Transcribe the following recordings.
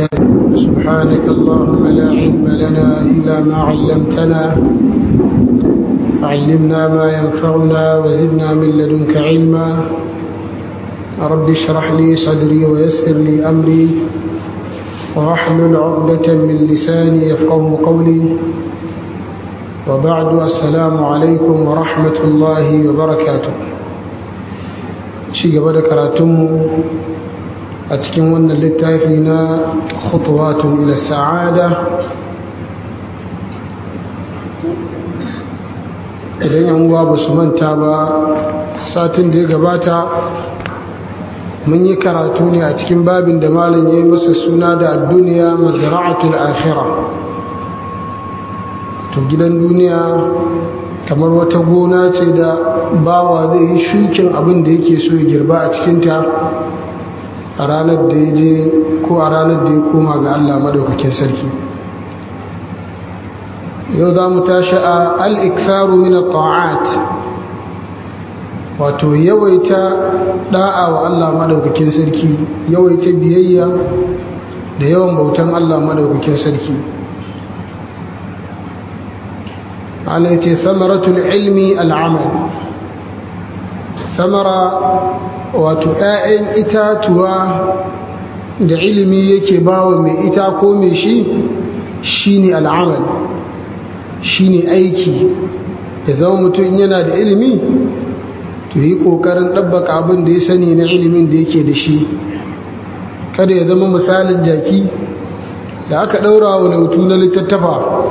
سبحانك اللهم لا علم لنا إلا ما علمتنا علمنا ما ينفعنا وزدنا من لدنك علما رب اشرح لي صدري ويسر لي أمري واحلل عقدة من لساني يفقه قولي وبعد السلام عليكم ورحمة الله وبركاته شيء قبل كراتم أتكن ون للتافينا خطوات إلى السعادة idan yan uwa ba su manta ba satin da ya gabata mun yi karatu ne a cikin babin da malam ya yi masa suna da duniya mazra'atul akhira to gidan duniya kamar wata gona ce da bawa zai yi shukin abin da yake so ya girba a cikinta a ranar da ya je ko a ranar da ya koma ga allah maɗaukakin sarki yau za mu tashi a al'ikfaru min ta'at wato yawaita da'a wa Allah madaukakin sarki yawaita biyayya da yawan bautan Allah madaukakin sarki Allah ce samaratul ilmi al'amal samara wato ‘ya'yan itatuwa da ilimi yake bawa mai ita ko mai shi shine al'amal shine aiki ya zama mutum yana da ilimi to yi ƙoƙarin ɗabbaka abin da ya sani na ilimin da yake da shi kada ya zama misalin jaki da aka ɗaura wa lautu na littattafa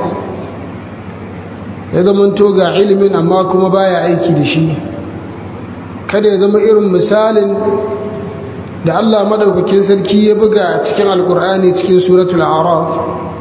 ya zama to ga ilimin amma kuma baya aiki da shi kada ya zama irin misalin da allah maɗaukakin sarki ya buga cikin alkur'ani cikin suratul araf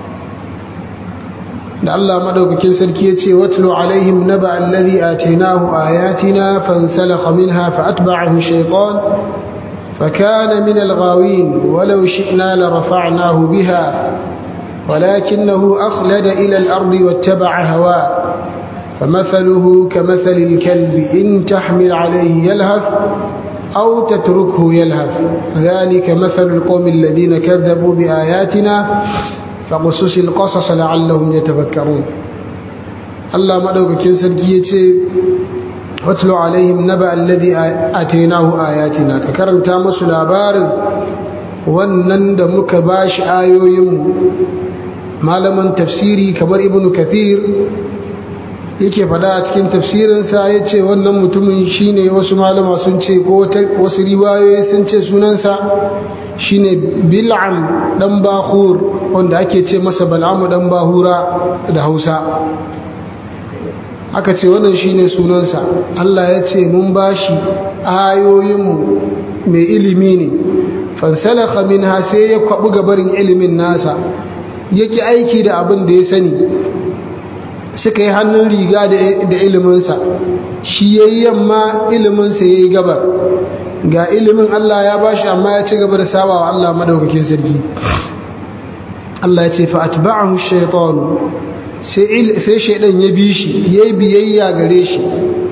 da Allah madaukakin sarki ya ce watlu alaihim naba alladhi atainahu ayatina fansalakha minha faatba'ahu shaytan fakana min alghawin walau shi'na larafa'nahu biha ولكنه أخلد إلى الأرض واتبع هواه فمثله كمثل الكلب إن تحمل عليه يلهث أو تتركه يلهث ذلك مثل القوم الذين كذبوا بآياتنا فقصص القصص لعلهم يتفكرون الله مدوكين سركي yace watlu alaihim naba alladhi atainahu ayatina ka karanta musu labarin wannan da muka bashi ayoyin malaman tafsiri kamar ibnu kathir yake fada a cikin tafsirinsa ya ce wannan mutumin shine wasu malama sun ce ko wasu riwayoyi sun ce sunansa shine bil'am dan bahur wanda ake ce masa bal'amu dan bahura da hausa aka ce wannan shine sunansa allah ya ce mun bashi ayoyinmu mai ilimi ne fansalaka minha sai ya kwaɓi gabarin ilimin nasa yake aiki da abin da ya sani suka yi hannun riga da iliminsa shi ya yi yamma iliminsa ya yi gabar ga ilimin Allah ya bashi amma ya ci gaba da saba wa Allah madaukakin sarki Allah ya ce fa atba'ahu shaytan sai sai shaydan ya bi shi yayi biyayya gare shi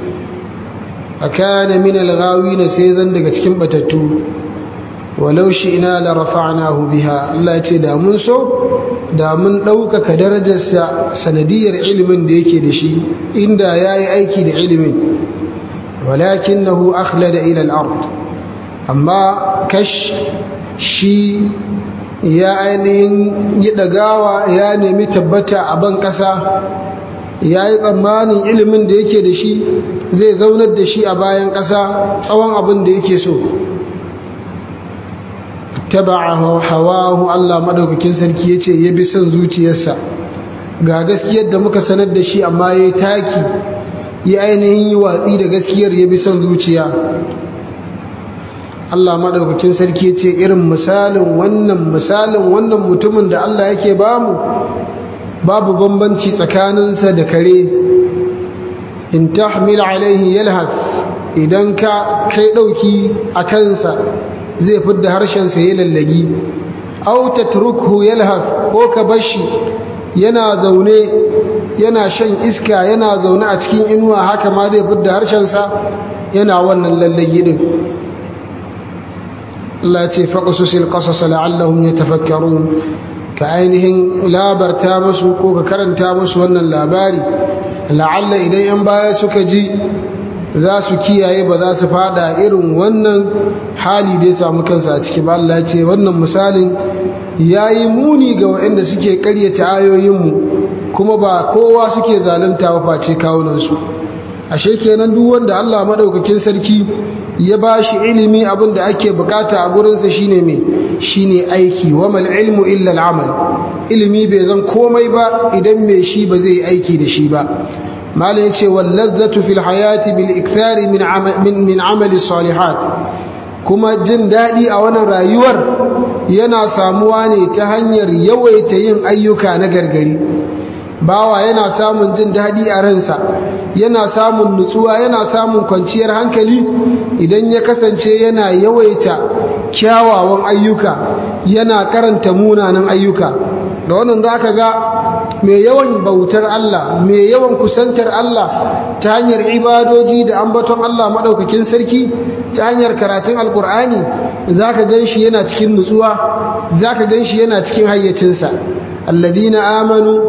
akana min al-ghawin sai zan daga cikin batattu walau shi ina la rafa'nahu biha Allah ya ce da mun so da mun ɗaukaka darajarsa sanadiyar ilimin da yake da shi inda ya yi aiki da ilimin walakin nahu akhlada ila al-ard amma kash shi ya ainihin yi ɗagawa ya nemi tabbata a ban ƙasa ya yi tsammanin ilimin da yake da shi zai zaunar da shi a bayan ƙasa tsawon abin da yake so taba'a hawahu Allah madaukakin sarki yace ya bi son zuciyarsa ga gaskiyar da muka sanar da shi amma yayi taki ya ainihin yi watsi da gaskiyar ya bi son zuciya Allah madaukakin sarki yace irin misalin wannan misalin wannan mutumin da Allah yake bamu babu bambanci tsakaninsa da kare in tahmil alaihi yalhath idan ka kai dauki a kansa zai fidda harshensa ya lallagi au tatrukhu yalhath ko ka bashi yana zaune yana shan iska yana zaune a cikin inuwa haka ma zai fidda harshensa yana wannan lallagi din Allah ya ce faqsusil qasas la'allahum yatafakkarun ka ainihin labarta musu ko ka karanta musu wannan labari la'alla idan yan baya suka ji za su kiyaye ba za su fada irin wannan hali da ya samu kansa a ciki ba Allah ya ce wannan misalin yayi muni ga waɗanda suke ƙaryata ayoyinmu kuma ba kowa suke zalunta ba face kawunansu ashe kenan duk wanda Allah madaukakin sarki ya ba shi ilimi abin da ake bukata a gurinsa shine me shine aiki wa mal ilmu illa al'amal ilimi bai zan komai ba idan mai shi ba zai aiki da shi ba malam yace wal ladzatu fil hayati bil ikthari min min min amali salihat kuma jin dadi a wannan rayuwar yana samuwa ne ta hanyar yawaita yin ayyuka na gargari bawa yana samun jin daɗi a ransa yana samun nutsuwa yana samun kwanciyar hankali idan ya kasance yana yawaita kyawawan ayyuka yana karanta munanan ayyuka da wannan za ka ga mai yawan bautar Allah mai yawan kusantar Allah ta hanyar ibadoji da ambaton Allah maɗaukakin sarki ta hanyar karatun alkur'ani za ka gan shi yana cikin nutsuwa za ka gan shi yana cikin hayyacinsa الذين آمنوا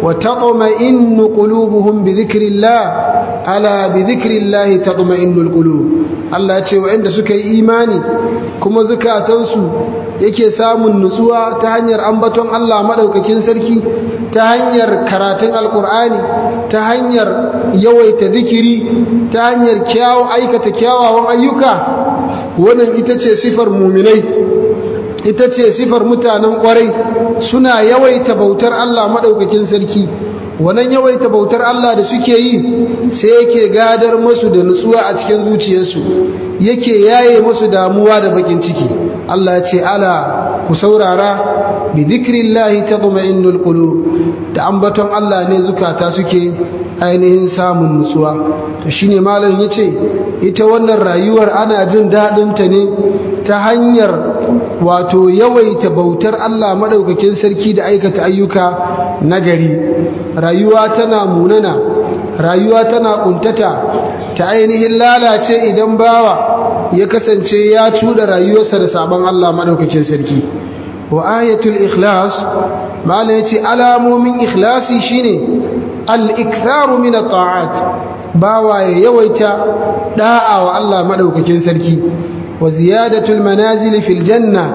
وتطمئن قلوبهم بذكر الله ألا بذكر الله تطمئن القلوب Allah ya ce waɗanda suka yi imani kuma zukatansu yake samun nutsuwa ta hanyar ambaton Allah maɗaukakin sarki ta hanyar karatun alkur'ani ta hanyar yawaita zikiri ta hanyar kyawu aikata kyawawan ayyuka wannan ita ce sifar muminai ita ce sifar mutanen kwarai suna yawaita bautar Allah maɗaukakin sarki wannan yawaita bautar Allah da suke yi sai yake gadar masu da nutsuwa a cikin zuciyarsu yake yaye masu damuwa da bakin ciki Allah ya ce ala ku saurara bi dhikrillahi tatma'innul qulub da ambaton Allah ne zukata suke ainihin samun nutsuwa to shine malam yace ita wannan rayuwar ana jin daɗin ta ne ta hanyar wato yawaita bautar Allah madaukakin sarki da aikata ayyuka nagari rayuwa tana munana rayuwa tana kuntata ta ainihin lalace idan bawa ya kasance ya cuda rayuwarsa da sabon Allah madaukakin sarki wa ayatul ikhlas mala yace alamomin ikhlasi shine al-iktharu min at-ta'at bawa ya yawaita da'a wa Allah madaukakin sarki wa ziyadatul manazil fil janna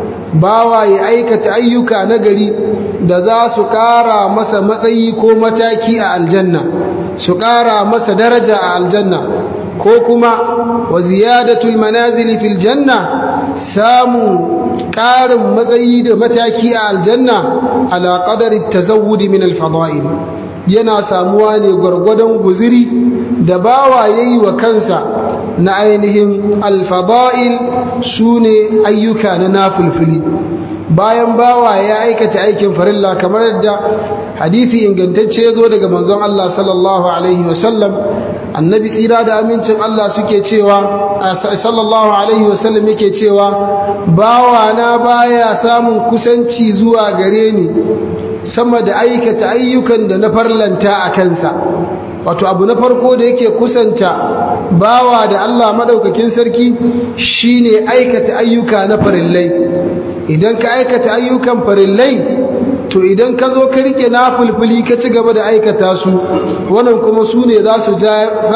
bawa ya aikata ayyuka nagari da za su ƙara masa matsayi ko mataki a aljanna su ƙara masa daraja a aljanna ko kuma wa ziyadatul manazil fil janna samu ƙarin matsayi da mataki a aljanna ala qadari tazawwud min al fada'il yana samuwa ne gwargwadon guziri da bawa yayi wa kansa na ainihin alfada'il su ne ayyuka na nafulfuli bayan bawa ya aikata aikin farilla kamar yadda hadithi ingantacce ya zo daga manzon Allah sallallahu alaihi wasallam annabi tsira da amincin Allah suke cewa sallallahu alaihi wasallam yake cewa bawa na baya samun kusanci zuwa gare ni sama da aikata ayyukan da na farlanta a kansa wato abu na farko da yake kusanta bawa da Allah madaukakin sarki shine aikata ayyuka na farillai idan ka aikata ayyukan farillai to idan ka zo ka rike nafulfuli ka ci gaba da aikata su wannan kuma su ne za su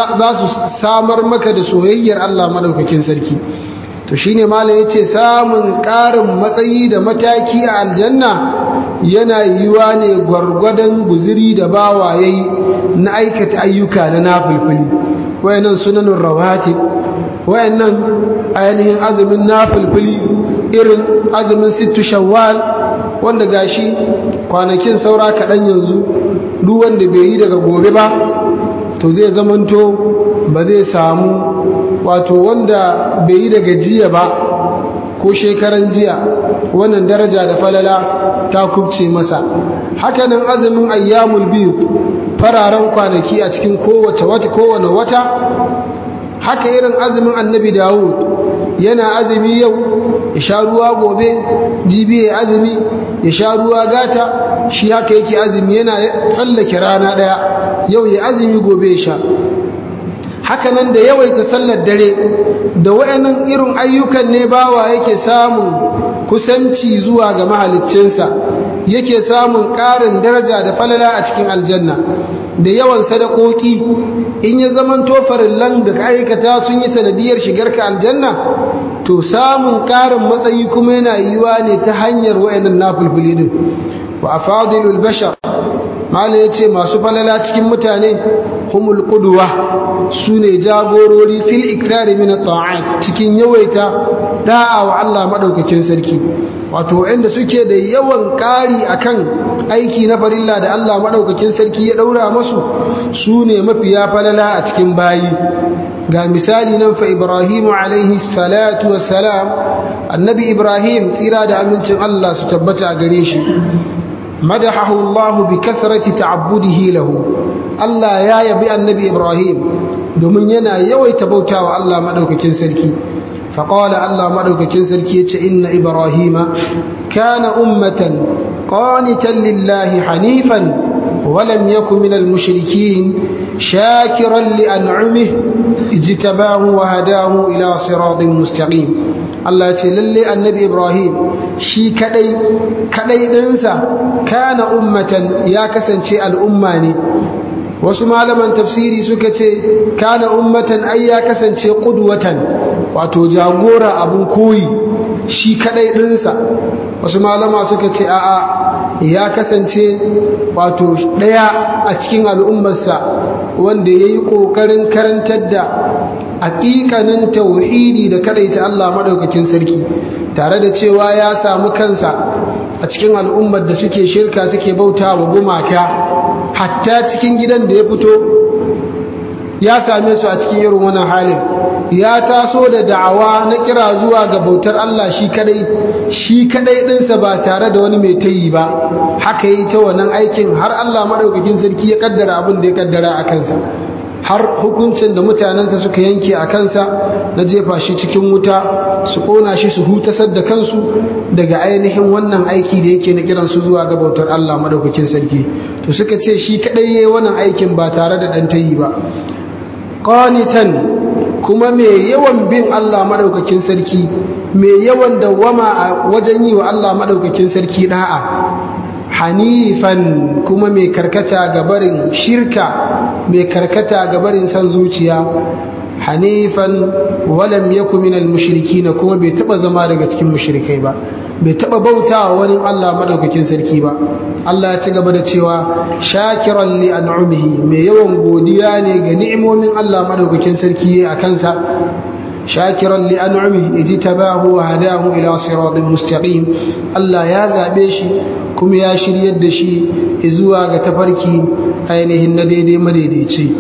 samar maka da soyayyar Allah madaukakin sarki to shine malam yace samun ƙarin matsayi da mataki a aljanna yana yiwa ne gwargwadon guziri da bawa yayi na aikata ayyuka na nafulfuli wayannan sunanun rawatib wayannan ainihin azumin nafulfuli irin azumin sittu shawwal wanda gashi kwanakin saura kaɗan yanzu duk wanda bai yi daga gobe ba to zai zamanto ba zai samu wato wanda bai yi daga jiya ba ko shekaran jiya wannan daraja da falala ta kubce masa hakanan azumin ayyamul biyu fararen kwanaki a cikin kowace wata kowane wata haka irin azumin annabi dawud yana azumi yau ya sha ruwa gobe jibi ya azumi ya sha ruwa gata shi haka yake azumi yana tsallake rana ɗaya yau ya azumi gobe ya sha hakanan da yawaita sallar dare da wayannan irin ayyukan ne bawa yake samun kusanci zuwa ga mahaliccinsa yake samun ƙarin daraja da falala a cikin aljanna da yawan sadakoki in ya zaman farillan da aikata sun yi sanadiyar shigarka aljanna to samun ƙarin matsayi kuma yana yiwuwa ne ta hanyar wayannan nafulfuli din wa afadilul bashar mala yace masu falala cikin mutane humul qudwa sune jagorori fil ikrari min at-ta'at cikin yawaita da'a wa Allah madaukakin sarki wato inda suke da yawan ƙari akan aiki na farilla da Allah madaukakin sarki ya daura masu sune mafiya falala a cikin bayi ga misali nan fa Ibrahim alaihi salatu wassalam annabi Ibrahim tsira da amincin Allah su tabbata a gare shi madahahu Allah bi kasrati ta'abbudihi lahu Allah ya yabi annabi Ibrahim domin yana yawaita bautawa Allah madaukakin sarki فقال الله مدوكين سركي إن إبراهيم كان أمة قانتا لله حنيفا ولم يكن من المشركين شاكرا لأنعمه اجتباه وهداه إلى صراط مستقيم Allah ce lalle annabi Ibrahim shi kadai kadai ɗinsa kana ummatan ya kasance al'umma ne wasu malaman tafsiri suka ce kana ummatan ai ya kasance qudwatan wato jagora abun koyi shi kadai ɗinsa wasu malama suka ce a'a ya kasance wato ɗaya a cikin al'ummarsa wanda ya yi ƙoƙarin karantar da haƙiƙanin tauhidi da kadaita Allah maɗaukakin sarki tare da cewa ya samu kansa a cikin al'ummar da suke shirka suke bauta wa gumaka hatta cikin gidan da ya fito ya same su a cikin irin wannan halin ya taso da da'awa na kira zuwa ga bautar Allah shi kadai shi kadai ɗinsa ba tare da wani mai tayi ba haka yi ta wannan aikin har Allah maɗaukakin sarki ya kaddara abin da ya kaddara a kansa har hukuncin da mutanensa suka yanke a kansa na jefa shi cikin wuta su kona shi su hutasar da kansu daga ainihin wannan aiki da yake na kiransu zuwa ga bautar Allah madaukakin sarki to suka ce shi kadai yayi wannan aikin ba tare da dan tayi ba qanitan kuma mai yawan bin Allah madaukakin sarki mai yawan dawwama a wajen yi wa Allah madaukakin sarki da'a hanifan kuma mai karkata ga barin shirka mai karkata ga barin san zuciya hanifan walam yaku minal mushrikin kuma bai taba zama daga cikin mushrikai ba bai taba bautawa wani Allah madaukakin sarki ba Allah ya ci gaba da cewa shakiran li an'umihi mai yawan godiya ne ga ni'imomin Allah madaukakin sarki a kansa shakiran li an'umihi ijtabahu wa hadahu ila siratin mustaqim Allah ya zabe shi kuma ya shiryar da shi zuwa ga tafarki ainihin na daidai madaidaici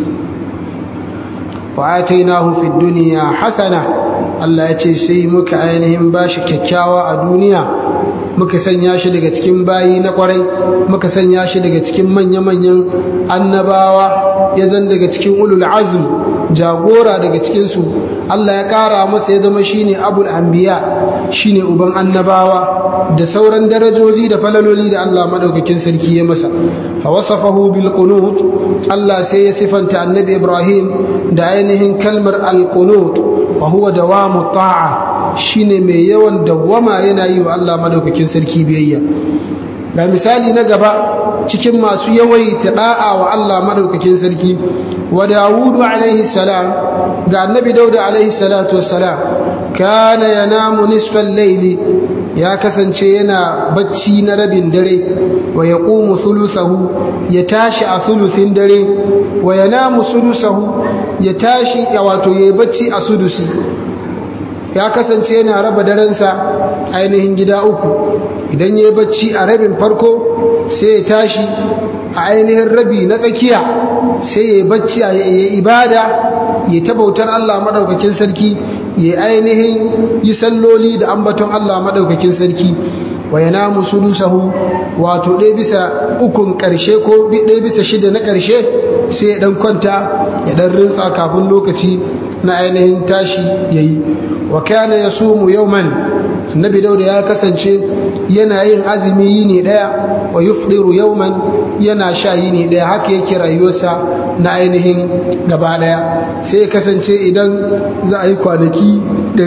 wa atainahu fid dunya hasana Allah ya ce sai muka ainihin bashi kyakkyawa a duniya muka sanya shi daga cikin bayi na kwarai muka sanya shi daga cikin manya-manyan annabawa ya zan daga cikin ulul azm jagora daga cikinsu Allah ya ƙara masa ya zama shine abul anbiya shine uban annabawa da sauran darajoji da falaloli da Allah madaukakin sarki ya masa fa wasafahu bil qunut Allah sai ya sifanta annabi Ibrahim da ainihin kalmar al qunut wa huwa dawamu ta'a shine mai yawan dawwama yana yi wa Allah madaukakin sarki biyayya ga misali na gaba cikin masu yawaita da'a wa Allah madaukakin sarki wa Dawudu alaihi salam ga annabi Dauda alaihi salatu wassalam kana yanamu nisfal layli ya kasance yana bacci na rabin dare wa yaqumu thuluthahu ya tashi a thuluthin dare wa yanamu sulusahu ya tashi ya wato yayi bacci a sudusi ya kasance yana raba darensa ainihin gida uku idan ya yi bacci a rabin farko sai ya tashi a ainihin rabi na tsakiya sai ya yi bacci a yi ibada ya ta bautar Allah maɗaukakin sarki ya ainihin yi salloli da ambaton Allah maɗaukakin sarki wa yana musulusahu wato ɗaya bisa ukun ƙarshe ko ɗaya bisa shida na ƙarshe sai ya ɗan kwanta ya ɗan rintsa kafin lokaci na ainihin tashi ya yi wa kana ya sumu yauman annabi dauda ya kasance yana yin azumi yini daya wa yufdiru yawman yana sha yini daya haka yake rayuwarsa na ainihin gaba daya sai ya kasance idan za a yi kwanaki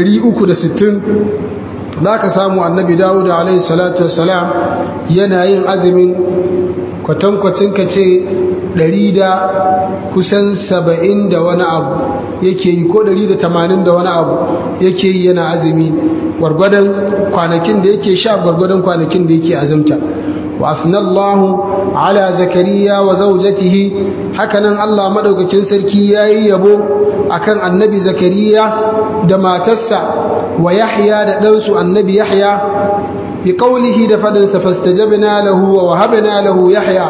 360 za ka samu annabi dawud alaihi salatu wassalam yana yin azumin kwatankwacin ka ce ɗari da kusan saba'in da wani abu yake yi ko ɗari da tamanin da wani abu yake yi yana azumi gwargwadon kwanakin da yake sha gwargwadon kwanakin da yake azumta wa asnallahu ala zakariya wa zaujatihi hakanan Allah madaukakin sarki yayi yabo akan annabi zakariya da matarsa wa yahya da ɗansu annabi yahya bi qawlihi da fadinsa fastajabna lahu wa wahabna lahu yahya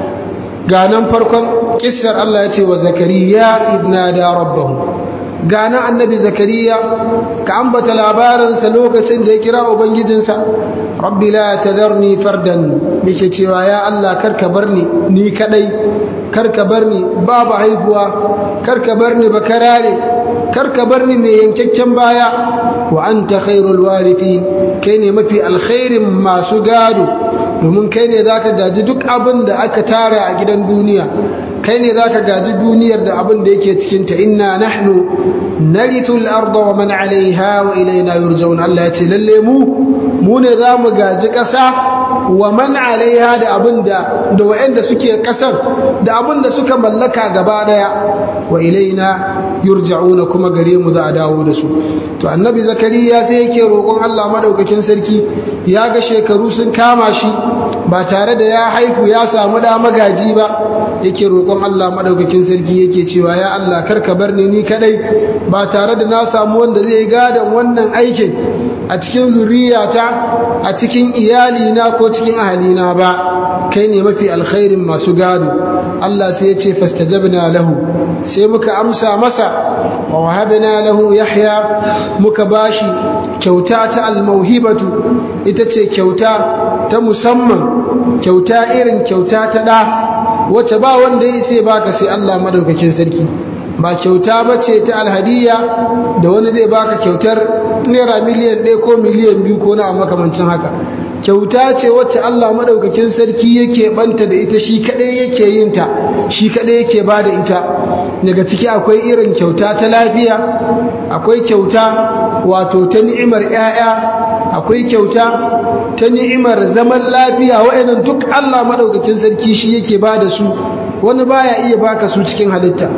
ganan farkon kissar Allah ya ce wa zakariya idna da rabbahu gana annabi zakariya ka ambata labarinsa lokacin da ya kira ubangijinsa rabbi la tadharni fardan yake cewa ya Allah karka barni ni kadai karka barni babu haihuwa karka barni bakarare karka barni mai yankakken baya wa anta khairul warithin kai ne mafi alkhairin masu gado domin kai ne zaka gaji duk abin da aka tara a gidan duniya kai ne zaka gaji duniyar da abin da yake cikin ta inna nahnu narithu al-ardha wa man 'alayha wa ilayna yurja'un Allah ya ce lalle mu mu ne zamu gaji ƙasa wa man 'alayha da abin da da wa'anda suke ƙasar da abin da suka mallaka gaba daya wa ilayna yurja'una kuma gare mu za a dawo da su to annabi zakariya sai yake roƙon Allah madaukakin sarki ya ga shekaru sun kama shi ba tare da ya haifu ya samu da magaji ba yake roƙon Allah madaukakin sarki yake cewa ya Allah karka bar ni ni kadai ba tare da na samu wanda zai gadon wannan aikin a cikin zuriyata a cikin iyalina ko cikin ahalina ba kai ne mafi alkhairin masu gado Allah sai ya ce fastajabna lahu sai muka amsa masa wa wahabna lahu yahya muka bashi kyauta ta almauhibatu ita ce kyauta ta musamman kyauta irin kyauta ta da wacce ba wanda ya sai baka sai Allah madaukakin sarki ba kyauta ba ce ta alhadiya da wani zai baka kyautar naira miliyan ɗaya ko miliyan biyu ko na makamancin haka kyauta ce wacce Allah madaukakin sarki yake banta da ita shi kadai yake yin ta shi kadai yake ba da ita daga ciki akwai irin kyauta ta lafiya akwai kyauta wato ta ni'imar 'ya'ya akwai kyauta ta ni'imar zaman lafiya wa'annan duk Allah madaukakin sarki shi yake ba da su wani baya iya baka su cikin halitta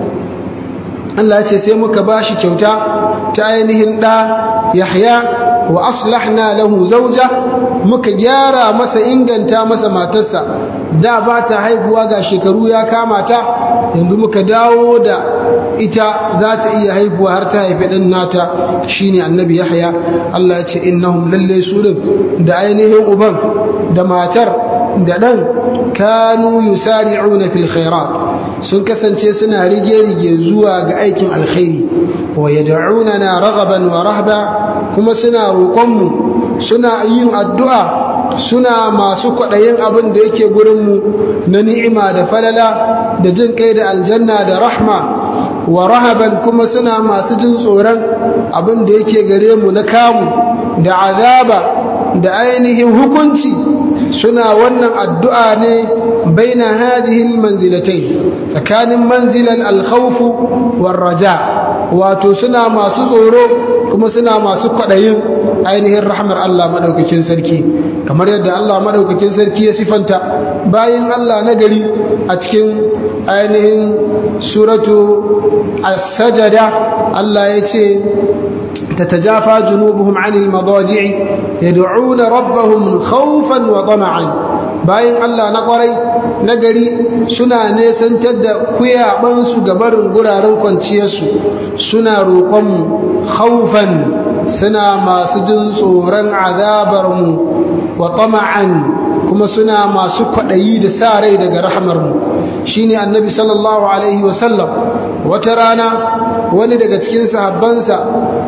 Allah ya ce sai muka bashi kyauta ta ainihin ɗa Yahya wa aslahna lahu zauja muka gyara masa inganta masa matarsa da ba ta haihuwa ga shekaru ya kama ta yanzu muka dawo da ita za ta iya haihuwa har ta haifi ɗan nata shine annabi Yahya Allah ya ce innahum lalle su din da ainihin uban da matar da ɗan kanu yusari'una fil khairat sun kasance suna rige-rige zuwa ga aikin alkhairi wa yad'unana raghaban wa rahba kuma suna roƙonmu suna yin addu'a suna masu kwaɗayin abin da yake gurinmu na ni'ima da falala da jin kai da aljanna da rahma wa rahaban kuma suna masu jin tsoron abin da yake gare mu na kamu da azaba da ainihin hukunci suna wannan addu'a ne baina hadhihi almanzilatain tsakanin manzilal alkhawf war raja wato suna masu tsoro kuma suna masu kwadayin ainihin rahmar Allah madaukakin sarki kamar yadda Allah madaukakin sarki ya sifanta bayin Allah na gari a cikin ainihin suratu as-sajada Allah ya ce تتجافى جنوبهم عن المضاجع يدعون ربهم خوفا وطمعا bayan Allah na kwarai na gari suna nesantar da kuyabansu ga barin guraren kwanciyarsu suna roƙonmu haufan suna masu jin tsoron azabarmu wa tama'an kuma suna masu kwaɗayi da sa rai daga rahamarmu shine annabi sallallahu alaihi wasallam wata rana wani daga cikin sahabbansa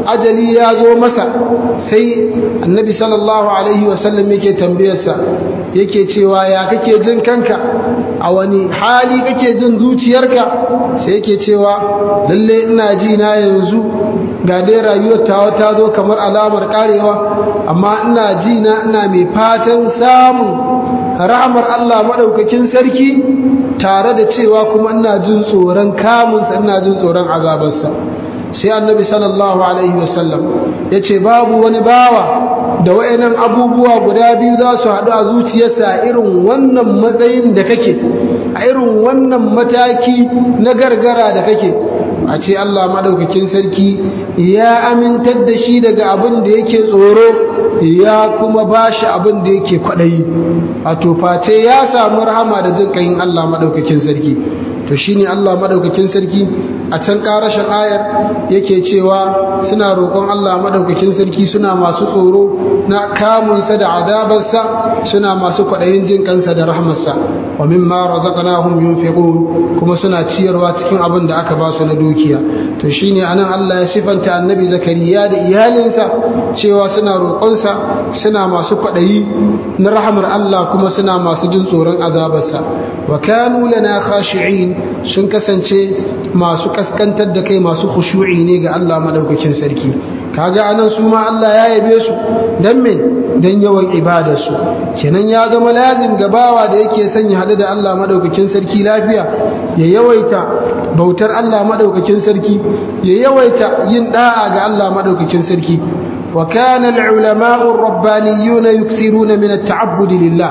ajali ya zo masa sai annabi sallallahu alaihi wasallam yake tambayarsa yake cewa ya kake jin kanka a wani hali kake jin zuciyarka sai yake cewa lalle ina ji na yanzu ga dai rayuwar tawa ta zo kamar alamar karewa amma ina ji na ina mai fatan samun rahmar Allah madaukakin sarki tare da cewa kuma ina jin tsoron kamunsa ina jin tsoron azabarsa sai annabi sallallahu alaihi wasallam ya ce babu wani bawa da wa'annan abubuwa guda biyu za su haɗu a zuciyarsa a irin wannan matsayin da kake a irin wannan mataki na gargara da kake a ce Allah maɗaukakin sarki ya amintar da shi daga abin da yake tsoro ya kuma ba shi abin da yake kwaɗayi wato face ya samu rahama da jin ƙayin Allah maɗaukakin sarki to shine Allah maɗaukakin sarki a can ƙarashin ayar yake cewa suna roƙon Allah maɗaukakin sarki suna masu tsoro na kamunsa da azabarsa suna masu kwaɗayin jin kansa da rahmarsa wa mimma razaqnahum yunfiqun kuma suna ciyarwa cikin abin da aka ba su na dukiya to shine anan Allah ya sifanta annabi zakariya da iyalinsa cewa suna roƙonsa suna masu kwaɗayi na rahmar Allah kuma suna masu jin tsoron azabarsa wa kanu lana khashi'in sun kasance masu kaskantar da kai masu khushu'i ne ga Allah madaukakin sarki kaga anan su ma Allah ya yabe su dan me dan yawan ibadar su kenan ya zama lazim ga bawa da yake son ya hadu da Allah madaukakin sarki lafiya ya yawaita bautar Allah madaukakin sarki ya yawaita yin da'a ga Allah madaukakin sarki wa kana al-ulama'u ar-rabbaniyuna yukthiruna min at-ta'abbud lillah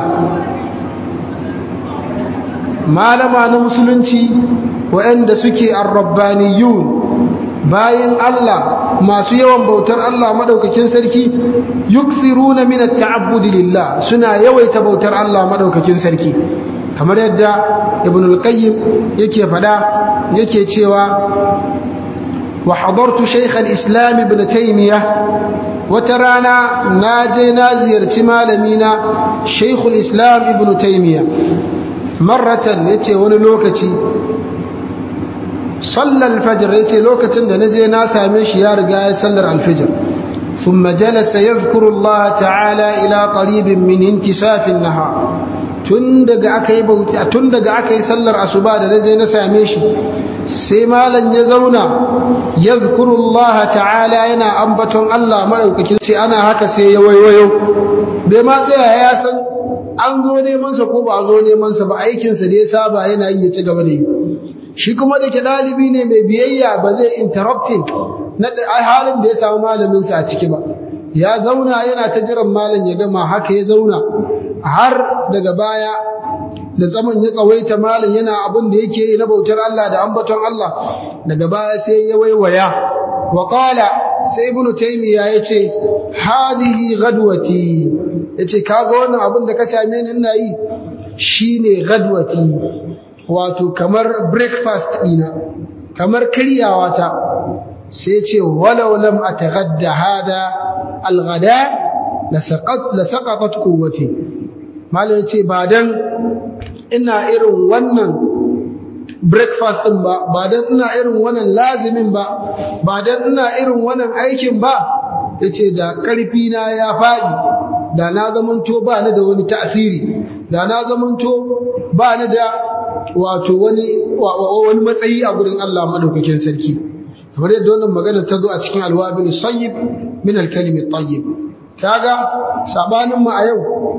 malama na musulunci waɗanda suke ar-rabbaniyun bayin Allah masu yawan bautar Allah madaukakin sarki yukthiruna min at-ta'abbud lillah suna yawaita bautar Allah madaukakin sarki kamar yadda ibn al-qayyim yake fada yake cewa wa hadartu shaykh al-islam ibn taymiyah wata rana na je na ziyarci malamina shaykh al-islam ibn taymiyah marratan yace wani lokaci sallal fajr yace lokacin da naje na same shi ya riga ya sallar alfijr thumma jalasa yadhkuru Allah ta'ala ila qaribin min intisaf an-nahar tun daga akai bauta tun daga akai sallar asuba da naje na same shi sai malam ya zauna yadhkuru Allah ta'ala yana ambaton Allah madaukakin sai ana haka sai ya waiwayo bai ma tsaya ya san an zo neman sa ko ba zo neman sa ba aikin sa da ya saba yana yin ya ci gaba da yi shi kuma da ke ɗalibi ne mai biyayya ba zai interrupting na halin da ya samu malaminsa a ciki ba ya zauna yana ta jiran malam ya gama haka ya zauna har daga baya da zaman ya tsawaita malam yana abin da yake yi na bautar Allah da ambaton Allah daga baya sai ya waiwaya wa qala sai ibnu taymiya yace hadihi ghadwati yace kaga wannan abin da ka same ni ina yi shine ghadwati wato kamar breakfast ɗina kamar karyawa ta sai ce walau lam ataghadda hada alghada la saqat la saqatat quwwati malai ce ba dan ina irin wannan breakfast din ba ba dan ina irin wannan lazimin ba ba dan ina irin wannan aikin ba yace da karfi na ya fadi da na zamanto ba ni da wani ta'asiri da na zamanto ba ni da wato wani wani matsayi a gurin Allah madaukakin sarki kamar yadda wannan magana ta zo a cikin alwabil sayyib min alkalim at-tayyib kaga sabanin mu a yau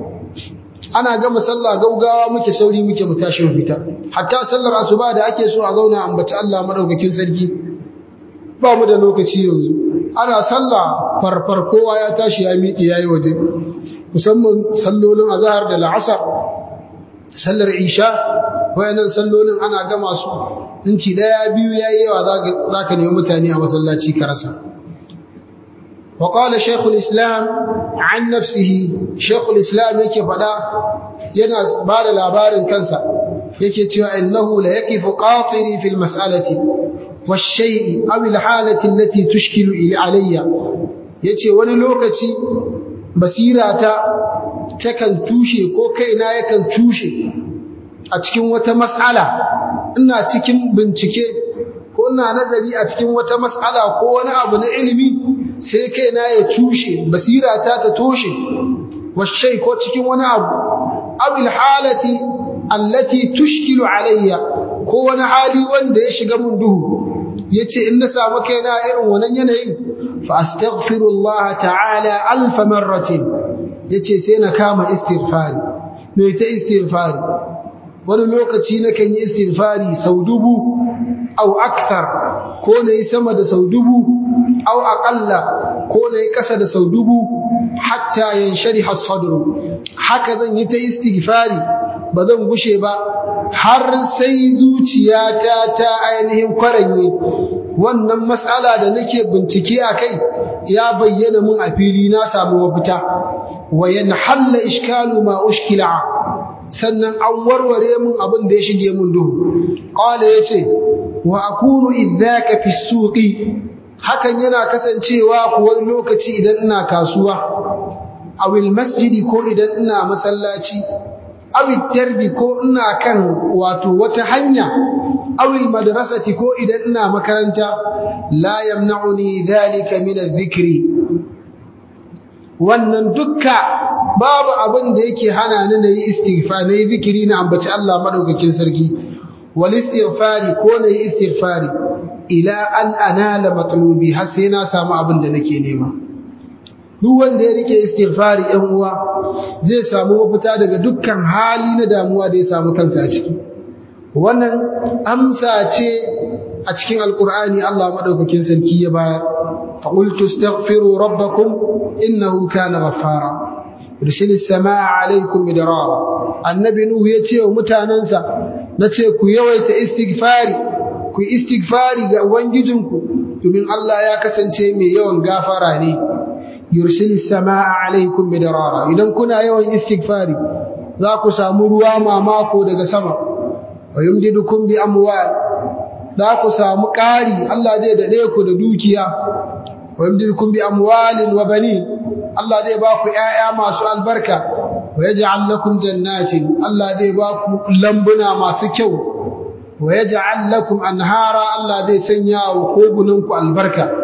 ana gama sallah gaugawa muke sauri muke mu tashi mu fita hatta sallar asuba da ake so a zauna ambaci Allah madaukakin sarki ba mu da lokaci yanzu ana sallah farfar kowa ya tashi ya miƙe yayi waje musamman sallolin azhar da la'asar sallar isha wayannan sallolin ana gama su inci daya biyu yayi yawa zaka nemi mutane a masallaci ka rasa wa qala shaykhul islam an nafsihi shaykhul islam yake fada yana bada labarin kansa yake cewa innahu la yaqifu qatiri fil mas'alati wash-shay'i aw al-halati allati tushkilu alayya yace wani lokaci basirata takan tushe ko kaina yakan tushe a cikin wata mas'ala ina cikin bincike ko ina nazari a cikin wata mas'ala ko wani abu na ilimi sai kaina ya cushe basira ta ta toshe washai ko cikin wani abu abil halati allati tushkilu alayya ko wani hali wanda ya shiga mun duhu yace in na samu kaina irin wannan yanayin fa astaghfirullah ta'ala alf marratin yace sai na kama istighfari ne ta istighfari wani lokaci na kan yi istighfari sau dubu au akthar ko na yi sama da sau dubu au aqalla ko na yi kasa da sau dubu hatta yanshariha as-sadru haka zan yi ta istighfari ba zan gushe ba har sai zuciyata ta ainihin kwaranye wannan matsala da nake bincike a kai ya bayyana mun a fili na samu mafita wa yanhalla ishkalu ma ushkila sannan an warware mun abin da ya shige mun duhu qala yace wa akunu idhaka fi suqi hakan yana kasancewa ku wani lokaci idan ina kasuwa awil masjidi ko idan ina masallaci awil darbi ko ina kan wato wata hanya awil madrasati ko idan ina makaranta la yamna'uni dhalika min adh-dhikri wannan dukka babu abin da yake hana ni nayi istighfar nayi zikiri na ambaci Allah madaukakin sarki wal istighfari ko nayi istighfari ila an anala matlubi har sai na samu abin da nake nema duk wanda ya rike istighfari ɗan uwa zai samu mafita daga dukkan hali na damuwa da ya samu kansa a ciki wannan amsa ce a cikin alkur'ani Allah madaukakin sarki ya bayar fa qultu astaghfiru rabbakum innahu kana ghaffara yursilis samaa alaykum midrara annabi nuhu ya ce wa mutanansa nace ku yawaita istighfari ku istighfari ga ubangijinku domin Allah ya kasance mai yawan gafara ne yursilis samaa alaykum midrara idan kuna yawan istighfari za ku samu ruwa mamako daga sama wa yumdidukum bi amwal za ku samu ƙari Allah zai dade ku da dukiya wa yumdidukum bi amwalin wa banin Allah zai ba ku ƴaƴa masu albarka wa yaj'al lakum jannatin Allah zai ba ku lambuna masu kyau wa yaj'al lakum anhara Allah zai sanya wa kogunanku albarka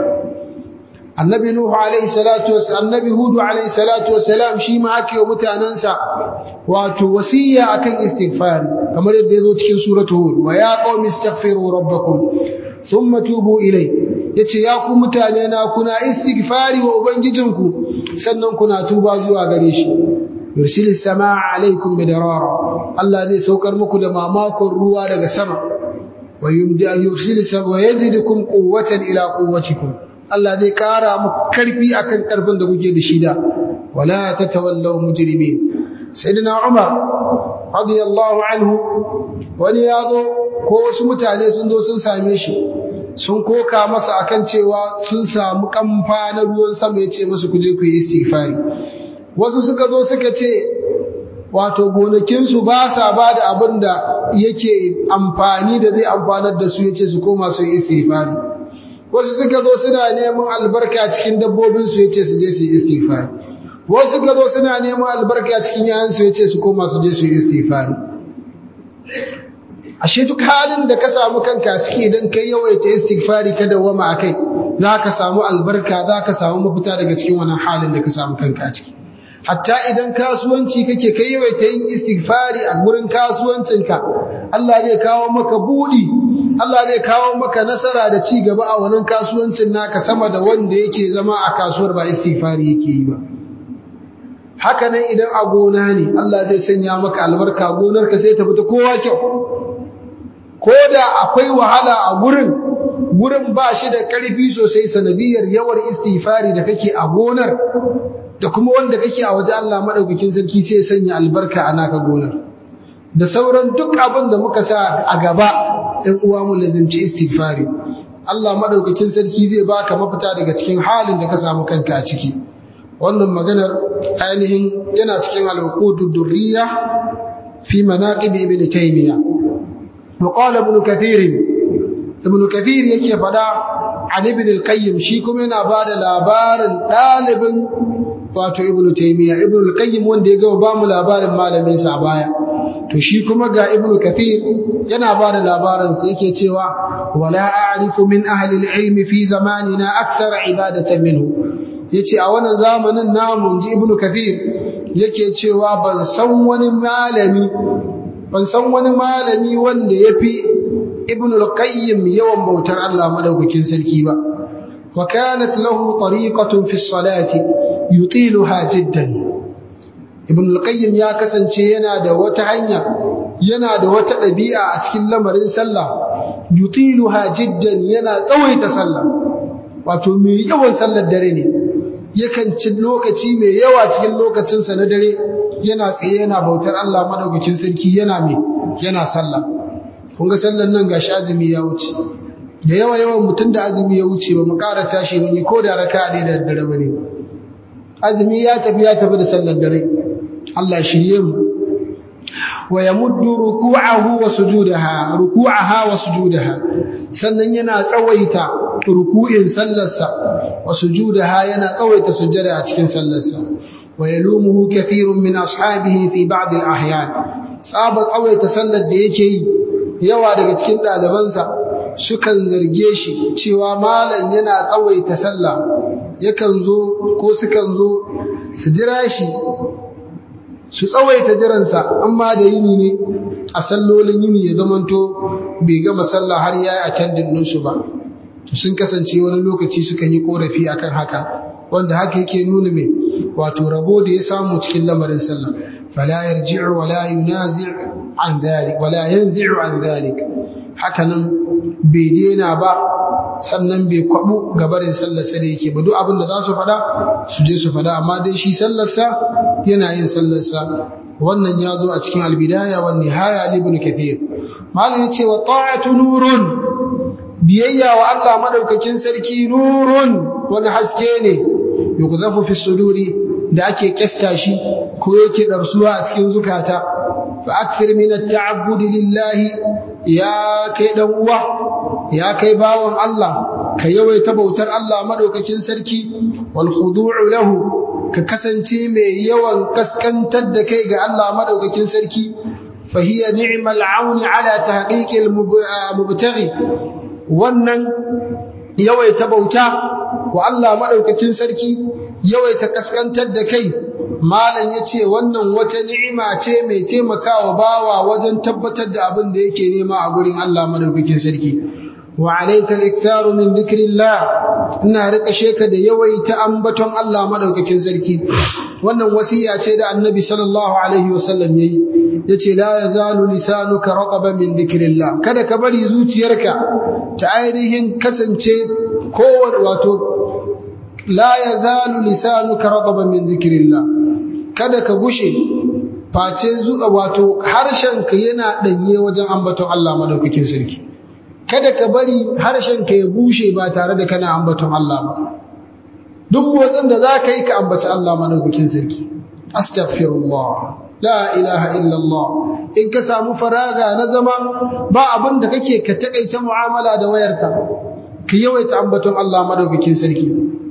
annabi nuhu alayhi salatu wassalam annabi hudu alayhi salatu wassalam shi ma ake wa mutanansa wato wasiya akan istighfar kamar yadda yazo cikin suratu hud wa ya qaumi istaghfiru rabbakum thumma tubu ilay yace ya ku mutane na kuna istighfari wa ubangijinku sannan kuna tuba zuwa gare shi yursilis samaa alaykum midrara Allah zai saukar muku da mamakon ruwa daga sama wa yumdi yursilis wa yazidukum quwwatan ila quwwatikum Allah zai kara muku karfi akan karfin da kuke da shi da wala tatawallaw mujrimin sayyidina Umar radiyallahu anhu wani yazo ko wasu mutane sun zo sun same shi sun koka masa akan cewa sun samu kamfa na ruwan sama yace musu ku je ku yi istighfari wasu suka zo suka ce wato gonakinsu ba sa ba da abin da yake amfani da zai amfanar da su yace su koma su yi istighfari wasu suka zo suna neman albarka cikin dabbobinsu ya ce su je su yi istighfari wasu suka zo suna neman albarka cikin yayansu ya ce su koma su je su yi istighfari ashe duk halin da ka samu kanka ciki idan kai yawaita istighfari ka dawwama akai za ka samu albarka za ka samu mafita daga cikin wannan halin da ka samu kanka ciki hatta idan kasuwanci kake kai yawaita yin istighfari a gurin kasuwancinka Allah zai kawo maka budi Allah zai kawo maka nasara da ci gaba a wannan kasuwancin naka sama da wanda yake zama a kasuwar ba istighfari yake yi ba haka nan idan a gona ne Allah zai sanya maka albarka gonarka sai ta fita kowa kyau ko da akwai wahala a gurin gurin ba shi da ƙarfi sosai sanadiyar yawar istighfari da kake a gonar da kuma wanda kake a waje Allah madaukakin sarki sai ya sanya albarka a naka gonar da sauran duk abin da muka sa a gaba ɗan uwa mu lazimci istighfari Allah madaukakin sarki zai baka mafita daga cikin halin da ka samu kanka a ciki wannan maganar ainihin yana cikin al-uqudud durriya fi manaqib ibn taymiya wa qala ibn kathir ibn kathir yake fada an ibn al-qayyim shi kuma yana bada labarin dalibin wato ibn taymiya ibn al-qayyim wanda ya gama ba mu labarin malamin sa baya to shi kuma ga ibnu kathir yana ba da labarin sai yake cewa wala a'rifu min ahli al-ilm fi zamanina akthar ibadatan minhu yace a wannan zamanin namu ji ibnu kathir yake cewa ban san wani malami ban san wani malami wanda yafi ibnu al-qayyim yawan bautar Allah madaukakin sarki ba wa kanat lahu tariqatun fi as-salati yutiluha jiddan ibn al-qayyim ya kasance yana da wata hanya yana da wata ɗabi'a a cikin lamarin sallah yutiluha jiddan yana tsawaita sallah wato mai yawan sallar dare ne yakan ci lokaci mai yawa cikin lokacinsa na dare yana tsaye yana bautar Allah madaukakin sarki yana mai yana sallah kun ga sallar nan gashi azumi ya wuce da yawa yawan mutum da azumi ya wuce ba mu ƙara tashi mun yi ko da raka'a ɗaya da dare bane azumi ya tafi ya tafi da sallar dare Allah shirye mu wa yamuddu ruku'ahu wa sujudaha ruku'aha wa sujudaha sannan yana tsawaita ruku'in sallarsa wa sujudaha yana tsawaita sujjada a cikin sallarsa wa yalumuhu kathirun min ashabihi fi ba'd al-ahyan tsaba tsawaita sallar da yake yi yawa daga cikin ɗalibansa sukan zarge shi cewa malam yana tsawaita sallah yakan zo ko sukan zo su jira shi su tsawaita jiransa amma da yini ne a sallolin yini ya zamanto bai gama sallah har ya yi a can dinninsu ba to sun kasance wani lokaci sukan yi korafi akan haka wanda haka yake nuna mai wato rabo da ya samu cikin lamarin sallah fala yarji'u wala yunazi' an dhalik wala yanzi'u an dhalik haka nan bai daina ba sannan bai kwabu gabarin sallarsa da yake ba duk abin da za su faɗa su je su faɗa amma dai shi sallarsa yana yin sallarsa wannan ya zo a cikin albidaya wa nihaya ibn kathir malam yace wa ta'atu nurun biyayya wa Allah madaukakin sarki nurun wani haske ne yukzafu fi suduri da ake kesta shi ko yake darsuwa a cikin zukata fa akthir min at-ta'abbud lillahi ya kai dan uwa ya kai bawon Allah ka yawaita bautar Allah madaukakin sarki wal khudu'u lahu ka kasance mai yawan kaskantar da kai ga Allah madaukakin sarki fa hiya ni'mal auni ala tahqiqil mubtaghi wannan yawaita bauta wa Allah madaukakin sarki yawaita kaskantar da kai malam yace wannan wata ni'ima ce mai taimakawa bawa wajen tabbatar da abin da yake nema a gurin Allah madaukakin sarki wa alayka al-iktharu min dhikrillah ina rika sheka da yawaita ambaton Allah madaukakin sarki wannan wasiya ce da annabi sallallahu alaihi wasallam yayi yace la yazalu lisanuka rataban min dhikrillah kada ka bari zuciyarka ta ainihin kasance kowane wato la yazalu lisanuka rataban min dhikrillah kada ka gushe face zuwa wato harshenka yana danye wajen ambaton Allah madaukakin sarki kada ka bari harshenka ya bushe ba tare da kana ambaton Allah ba duk motsin da za ka yi ka ambaci Allah madaukakin sarki astaghfirullah la ilaha illallah in ka samu faraga na zama ba abin da kake ka takaita mu'amala da wayarka ka yawaita ambaton Allah madaukakin sarki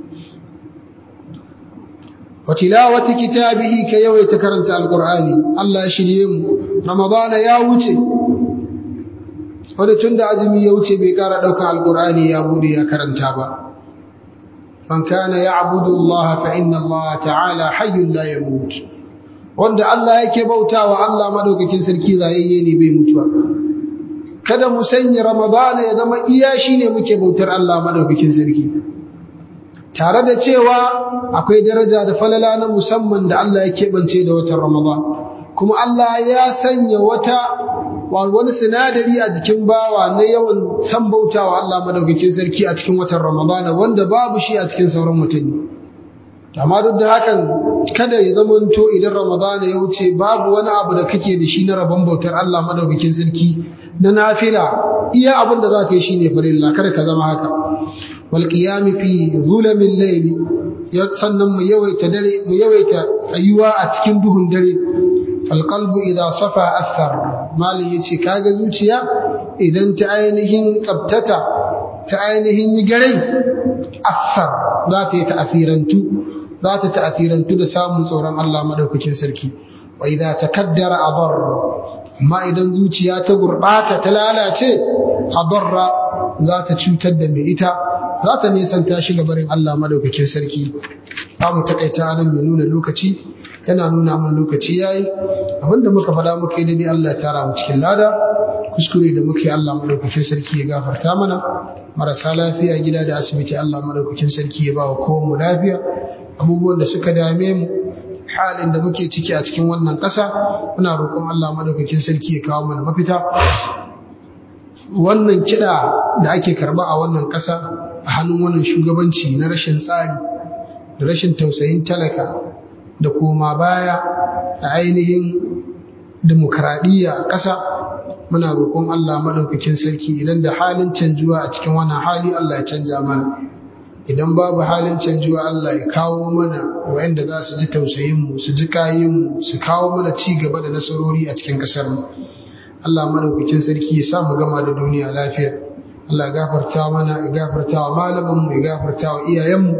wa tilawati kitabihi ka yawaita karanta alqur'ani Allah ya shirye mu ramadana ya wuce wanda tunda azumi ya wuce bai kara daukan alqur'ani ya bude ya karanta ba man kana ya'budu Allah fa inna Allah ta'ala hayyun la yamut wanda Allah yake bautawa Allah madaukakin sarki rayayye ne bai mutuwa kada mu sanya ramadana ya zama iya shine muke bautar Allah madaukakin sarki tare da cewa akwai daraja da falala na musamman da Allah ya keɓance da watan Ramadan kuma Allah ya sanya wata wani sinadari a jikin bawa na yawan san bautawa Allah madaukakin sarki a cikin watan Ramadan wanda babu shi a cikin sauran mutane amma duk da hakan kada ya zamanto idan Ramadan ya wuce babu wani abu da kake da shi na rabon bautar Allah madaukakin sarki na nafila iya abin da za ka yi shine farilla kada ka zama haka والقيام في ظلم الليل sannan mu yawaita dare mu yawaita tsayuwa a cikin duhun dare fal qalbu idha safa athar mali yace kaga zuciya idan ta ainihin tsabtata ta ainihin yi garai athar za ta yi ta'athirantu za ta ta'athirantu da samun tsoron Allah madaukakin sarki wa idha takaddara adar amma idan zuciya ta gurɓata ta lalace hadarra za ta cutar da mai ita za ta nisanta shi gabarin Allah madaukakin sarki ba mu takaita nan mai nuna lokaci yana nuna mun lokaci yayi abinda muka faɗa muka yi daidai Allah ya tara mu cikin lada kuskure da muke Allah madaukakin sarki ya gafarta mana marasa lafiya gida da asibiti Allah madaukakin sarki ya ba wa kowa mu lafiya abubuwan da suka dame mu halin da muke ciki a cikin wannan ƙasa muna roƙon Allah madaukakin sarki ya kawo mana mafita wannan kiɗa da ake karɓa a wannan ƙasa a hannun wannan shugabanci na rashin tsari da rashin tausayin talaka da koma baya a ainihin demokradiyya a ƙasa muna roƙon Allah maɗaukakin sarki idan da halin canjuwa a cikin wannan hali Allah ya canja mana idan babu halin canjuwa Allah ya kawo mana wa'anda za su ji tausayinmu su ji kayinmu su kawo mana ci gaba da nasarori a cikin ƙasarmu Allah maɗaukakin sarki ya sa mu gama da duniya lafiya Allah ya gafarta mana ya gafarta wa malamanmu ya gafarta wa iyayenmu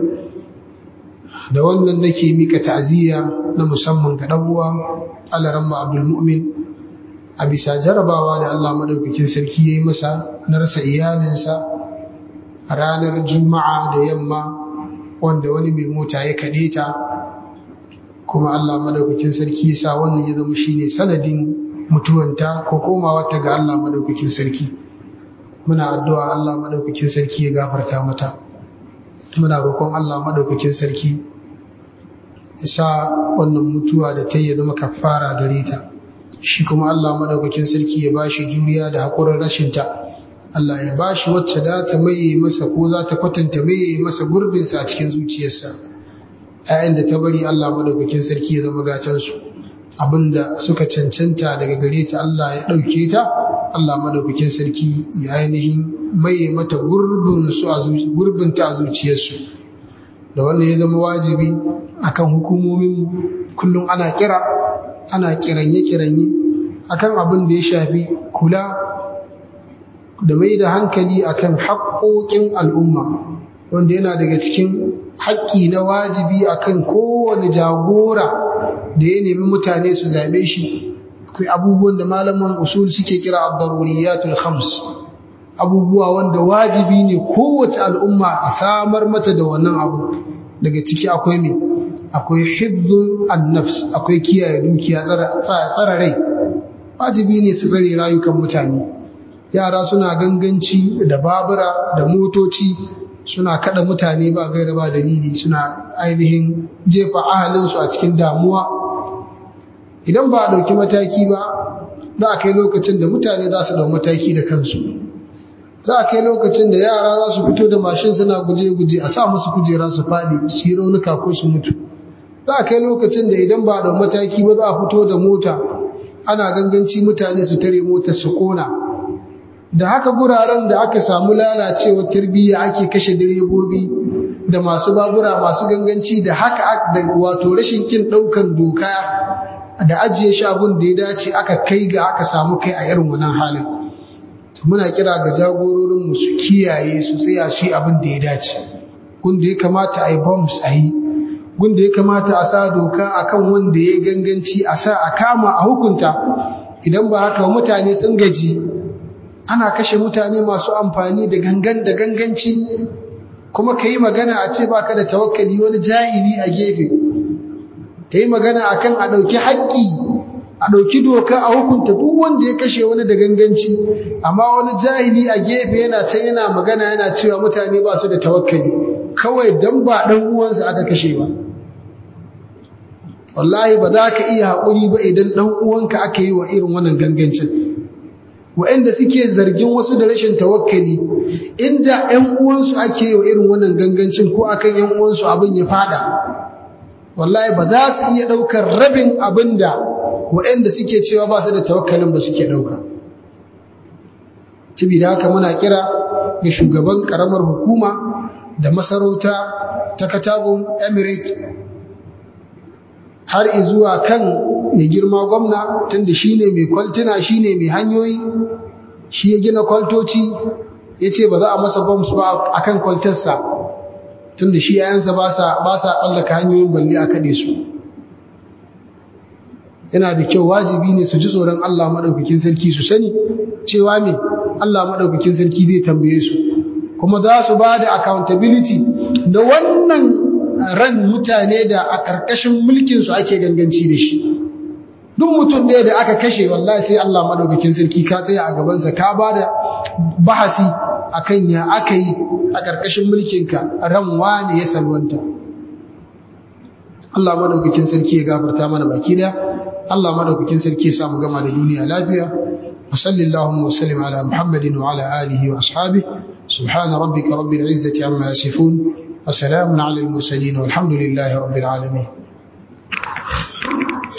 da wannan nake mika ta'aziyya na musamman ga dan uwa Alaramma Abdul Mu'min a bisa jarabawa da Allah madaukakin sarki yayi masa na rasa iyalinsa a ranar Juma'a da yamma wanda wani mai mota ya kade ta kuma Allah madaukakin sarki ya sa wannan ya zama shine sanadin mutuwanta ko komawarta ga Allah madaukakin sarki muna addu'a Allah madaukakin sarki ya gafarta mata muna roƙon Allah madaukakin sarki ya sa wannan mutuwa da ta yi zama kafara gare ta shi kuma Allah madaukakin sarki ya bashi juriya da haƙurin rashinta Allah ya bashi wacce da ta maye masa ko za ta kwatanta maye masa gurbinsa a cikin zuciyarsa ‘ya'yan da ta bari Allah madaukakin sarki ya zama gatansu abinda suka cancanta daga gare ta Allah ya ɗauke ta Allah madaukakin sarki ya ainihin maye mata gurbinta a zuciyarsu da wannan ya zama wajibi akan hukumomin kullum ana kira ana kiranye-kiranye akan abin da ya shafi kula da mai da hankali akan haƙoƙin al'umma wanda yana daga cikin haƙƙi na wajibi akan kowane jagora da ya nemi mutane su zaɓe shi akwai abubuwan da malaman usul suke kira ad-daruriyatul khams abubuwa wanda wajibi ne kowace al'umma a samar mata da wannan abu daga ciki akwai me akwai hifzul an-nafs akwai kiyaye dukiya tsara rai wajibi ne su tsare rayukan mutane yara suna ganganci da babura da motoci suna kada mutane ba gaira ba dalili suna ainihin jefa ahalinsu a cikin damuwa idan ba a ɗauki mataki ba za a kai lokacin da mutane za su ɗau mataki da kansu za a kai lokacin da yara za su fito da mashin suna guje-guje a sa musu kujera su faɗi su yi raunuka ko su mutu za a kai lokacin da idan ba a ɗau mataki ba za a fito da mota ana ganganci mutane su tare motar su kona da haka guraren da aka samu lalacewar tarbiyya ake kashe direbobi da masu babura masu ganganci da haka da wato rashin kin ɗaukan doka da ajiye shi abin da ya dace aka kai ga aka samu kai a irin wannan halin to muna kira ga jagororin mu su kiyaye su tsaya shi abin da ya dace gunda ya kamata a yi bombs a yi gunda ya kamata a sa doka akan wanda ya ganganci a sa a kama a hukunta idan ba haka mutane sun gaji ana kashe mutane masu amfani da gangan da ganganci kuma ka yi magana a ce baka da tawakkali wani jahili a gefe ka yi magana a kan a ɗauki haƙƙi a ɗauki doka a hukunta duk wanda ya kashe wani da ganganci amma wani jahili a gefe yana can yana magana yana cewa mutane ba su da tawakkali kawai dan ba ɗan uwansa aka kashe ba wallahi ba za ka iya haƙuri ba idan ɗan uwanka aka yi wa irin wannan gangancin wa'anda suke zargin wasu da rashin tawakkali inda ƴan uwansu ake yi wa irin wannan gangancin ko akan ƴan uwansu abin ya fada wallahi ba za su iya ɗaukar rabin abin da wa'anda suke cewa ba su da tawakkalin ba suke ɗauka da haka muna kira ga shugaban ƙaramar hukuma da masarauta ta katagun emirate har izuwa kan mai girma gwamna tunda shine mai kwaltuna shine mai hanyoyi shi ya gina kwaltoci ya ce ba za a masa bombs ba a kan kwaltarsa tunda shi yayansa ba sa tsallaka hanyoyin balle a kaɗe su yana da kyau wajibi ne su ji tsoron Allah madaukakin sarki su sani cewa me Allah madaukakin sarki zai tambaye su kuma za su ba da accountability da wannan ran mutane da a ƙarƙashin mulkin su ake ganganci da shi duk mutum ɗaya da aka kashe wallahi sai Allah madaukakin sarki ka tsaya a gabansa ka ba da bahasi akan ya aka yi a ƙarƙashin mulkinka ran wani ya salwanta Allah madaukakin sarki ya gafarta mana baki daya Allah madaukakin sarki ya samu gama da duniya lafiya wa sallallahu wa sallim ala muhammadin wa ala alihi wa ashabihi subhana rabbika rabbil izzati amma yasifun wa salamun ala al mursalin walhamdulillahi rabbil alamin